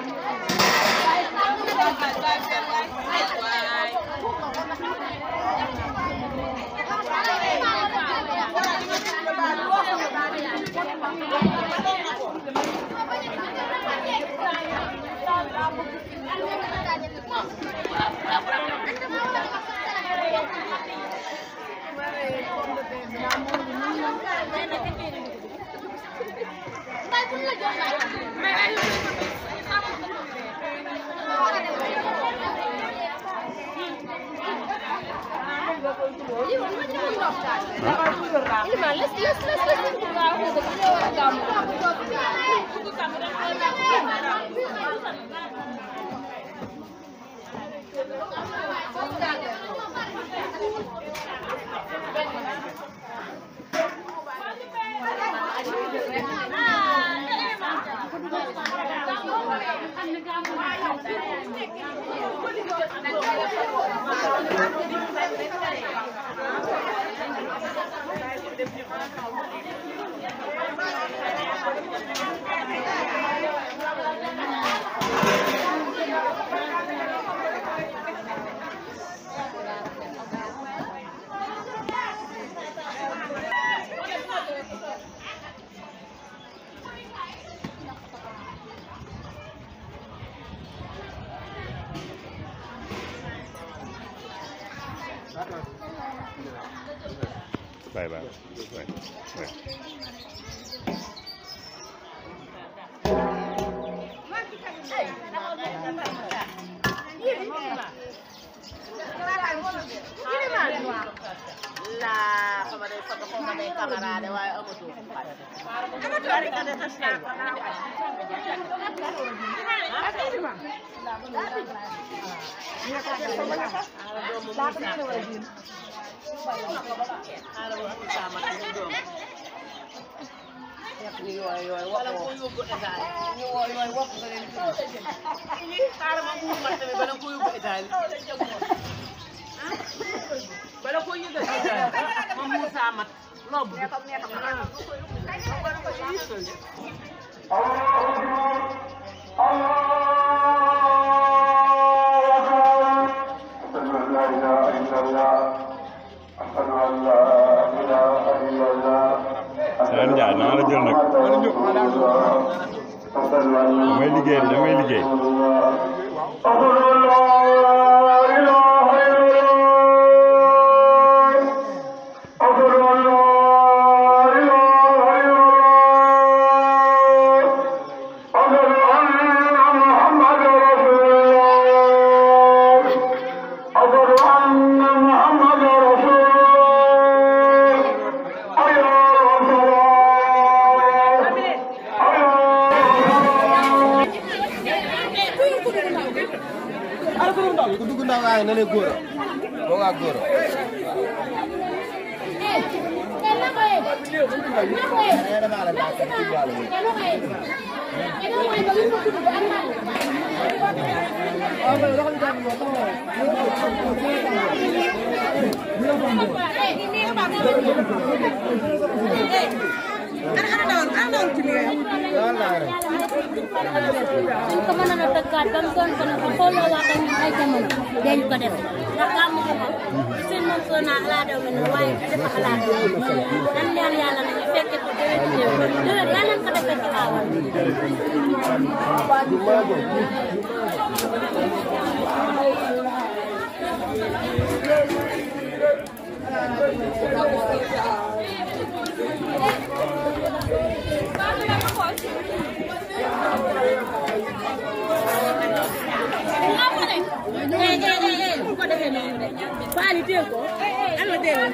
Bye bye. Bye. Bye. la xama day foto xama day camarade waaye amatul bari ka def sey wala ko yóbbu Italie ñu woo yooyu wopp nga leen fi xaaral ma muur ma tamit bala ko yóbbu Italie bala ko yóbbu Italie ma muur saa mat lobb bi أشهد أن لا إله إلا الله أشهد أن لا إله إلا الله Sëñ Ndiaye naa la jël nag damay liggéey damay liggéey. أشهد أن لا إله إلا الله أشهد أن لا إله إلا الله أشهد أن محمدا رسول الله أشهد أن محمدا رسول الله حي على الصلاة حي على ku dugg ndaw waaye na ne góor boo ngaa góor suñ ko mënoon a tëggaat ba mu doon ko ne ko xooloo waa ak ñun ay jamono dañ ko def ndax gàmmu gi moom seen moom soo naa xalaat daw ne waaye du dafa xalaat nan ñaan yàlla na ñu fekke ko déwén ñëw déwén yàlla nañ ko defee ci aawal eh eh eh eh bu ko defee noonu de Faly dégg ko ana dégg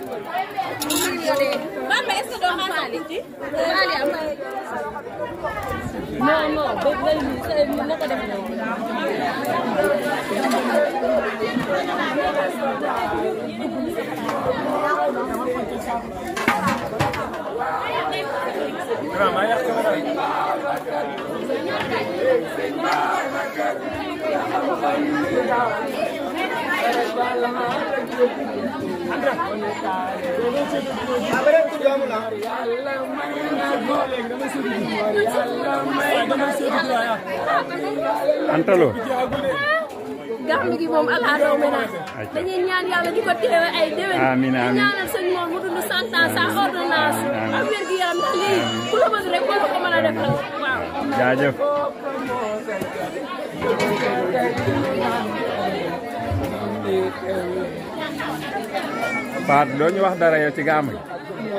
Bamba est-ce que doo xaar Faly ci Faly am non non ba bay mi sa mi na ko def noonu Thank you. Antalo gàmm gi moom ala daw mi naa dañuy ñaan yàlla di ko teewe ay déwén Amiin, amiin. di ñaanal sëñ moom mu dund cent ans sans ordonnance ak wér gi yaram ndax lii ku la bëgg rek moo ko mën a defal waaw jaajëf Faat doo ñu wax dara yow ci gàmm gi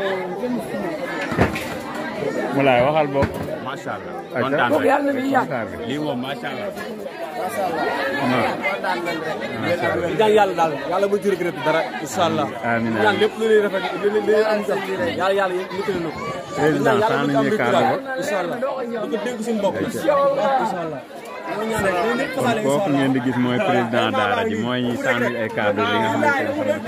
mu laay waxal boog macha allah ayca kontaan rek kontaan rek. lii moom macha allah. non di ñaan yàlla daal yàlla bu ci regret dara incha allah amiin ñaan lépp lu ñuy rafet lu ñuy lu ñuy am sax yàlla yàlla yëkkati na ko président yàlla saa bu nañu ñu kàddu ba incha allah di ko dégg suñu bopp incha allah kon kooku ngeen di gis mooy président daara ji mooy ñi sànni ay kàddu li nga xamante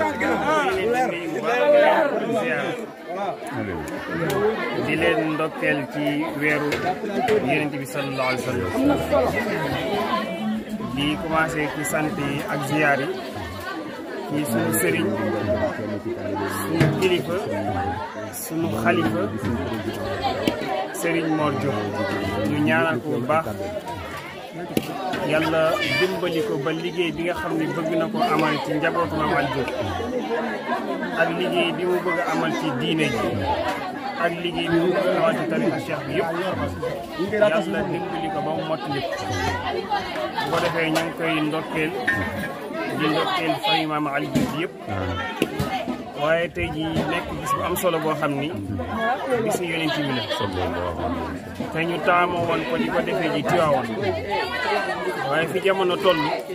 ne di leen ndokkeel ci weeru yonent bi sallallahu alayhi wa sallam di commencé ci sant yi ak ziyaar yi ci sunu sëriñ sunu kilifa sunu xalifa sëriñ Mor Diop ñu ñaanal ko bu baax yàlla dimbali ko ba liggéey bi nga xam ne bëgg na ko amal ci njabootu Maam Ali Diop ak liggéey bi mu bëgg a amal ci diine ji ak liggéey bi mu bëgg a amal ci tarixa cheikh bi yëpp yàlla dimbali ko ba mu mottali ko bu ko defee ñu ngi koy ndokkeel di ndokkeel fay Maam Ali Diop yëpp waaye tey ji nekk bis bu am solo boo xam ni bisu yonent bi la te ñu taamoo woon ko di ko defee ji Tiwaawoon waaye fi jamono toll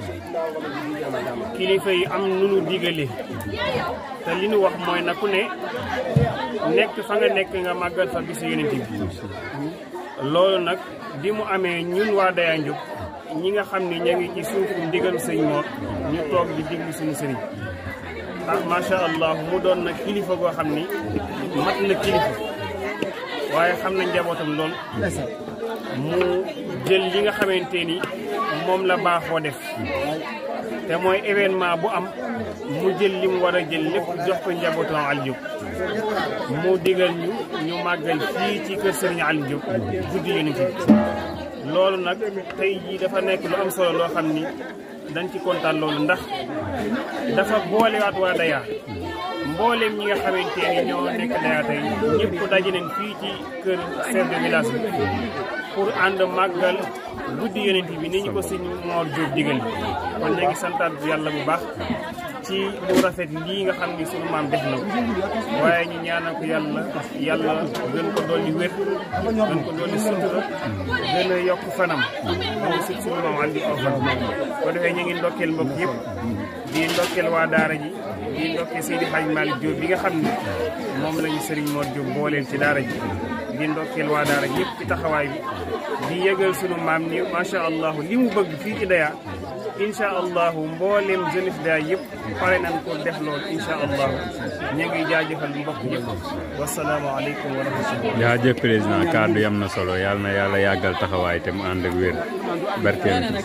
kilifa yi am nu nu digale te li nu wax mooy na ku ne nekk fa nga nekk nga màggal fa bisu yonent bi loolu nag bi mu amee ñun waa Daya Ndiop ñi nga xam ni ña ngi ci suufu ndigal sëñ Mor ñu toog di diglu suñu sëriñ ah macha allah mu doon nag kilifa goo xam ni mat na kilifa waaye xam na njabootam lool mu jël li nga xamante ni moom la baaxoo def te mooy événement bu am mu jël li mu war a jël lépp jox ko njabootam Aliou Diop mu digal ñu ñu màggal fii ci kër Serigne Aliou Diop guddi yonent bi loolu nag tey jii dafa nekk lu am solo loo xam ni dañ ci kontaan loolu ndax dafa boolewaat waa Daya mboolem ñi nga xamante ni ñoo nekk Daya tey ñëpp daje nañ fii ci kër chef de village bi pour ànd màggal guddi yonent bi ni ñu ko sëñ Mor Diop digal kon ñu ngi santaat yàlla bu baax ci lu rafet lii nga xam ni sunu maam def na ko waaye ñu ñaanal ko yàlla yàlla gën ko dolli wér gën ko dolli sutura gën a yokk fanam moom si sunu maam andi aw fan ko defee ñu ngi ndokkeel mbokk yëpp di ndokkeel waa daara ji di ndokkeel Seydi Hadj Malick Diop bi nga xam ni moom la ñu Serigne Mor Diop booleel ci daara ji di ndokkeel waa daara ji yëpp ci taxawaay bi di yëgal sunu maam ni macha allah li mu bëgg fii ci Daya incha allahu mboolem jeunesse Daya yëpp pare nañ ko def loolu incha allahu ñu ngi jaajëfal mbokk yëpp wasalaamaaleykum wa rahmatulah. jaajëf président kàddu yam na solo yàlla na yàlla yàggal taxawaay te mu ànd ak wér barkeel ci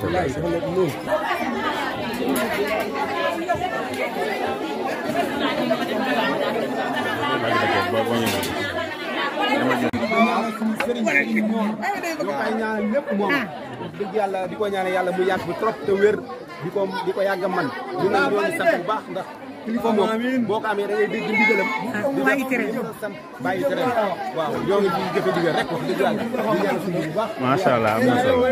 sëriñ bi moom ñu koy ñaanal lépp moom wax dëgg yàlla di ko ñaanal yàlla mu yàgg bi trop te wér di ko di ko yàgg a man ñu nag ñoo ngi sant bu baax ndax kilifa moom boo ko amee da ngay dégg ndigalam di bàyyi tere sant bàyyi tere waaw ñoo ngi ci jëfe digal rek wax dëgg yàlla di ñaanal suñu bu baax macha allah am na solo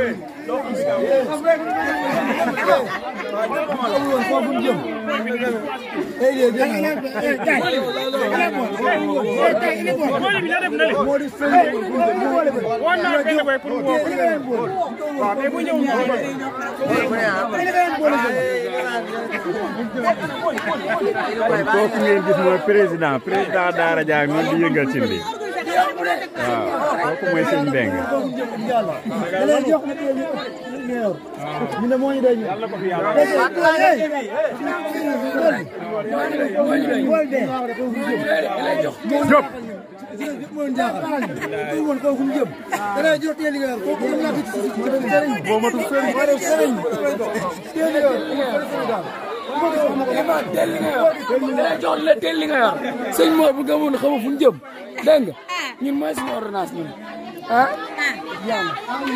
kooku ngeen gis mooy président président Daara Dia noonu di yëngal ci lii waaw kooku mooy sëñ Mbeng Diop boo matul sëriñ Iman teel li nga yor dina jox la teel li nga yor sëñ Mor bu gëmoon xamu fu ñu jëm dégg nga ñun mooy suñu ordonnance ñun ah yàlla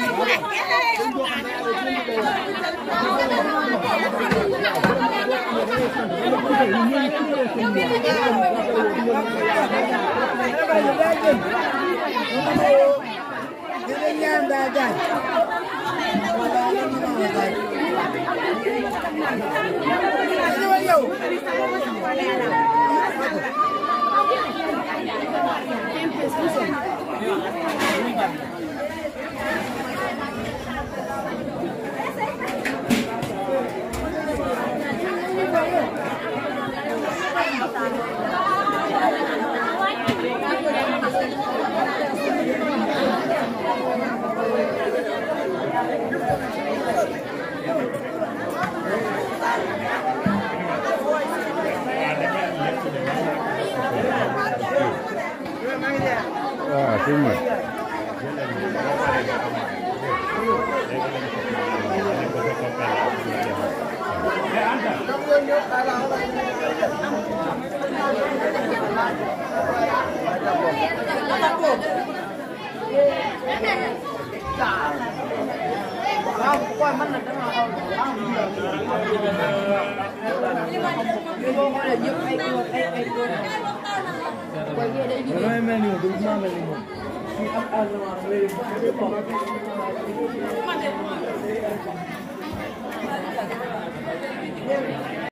waaw sëñ Mor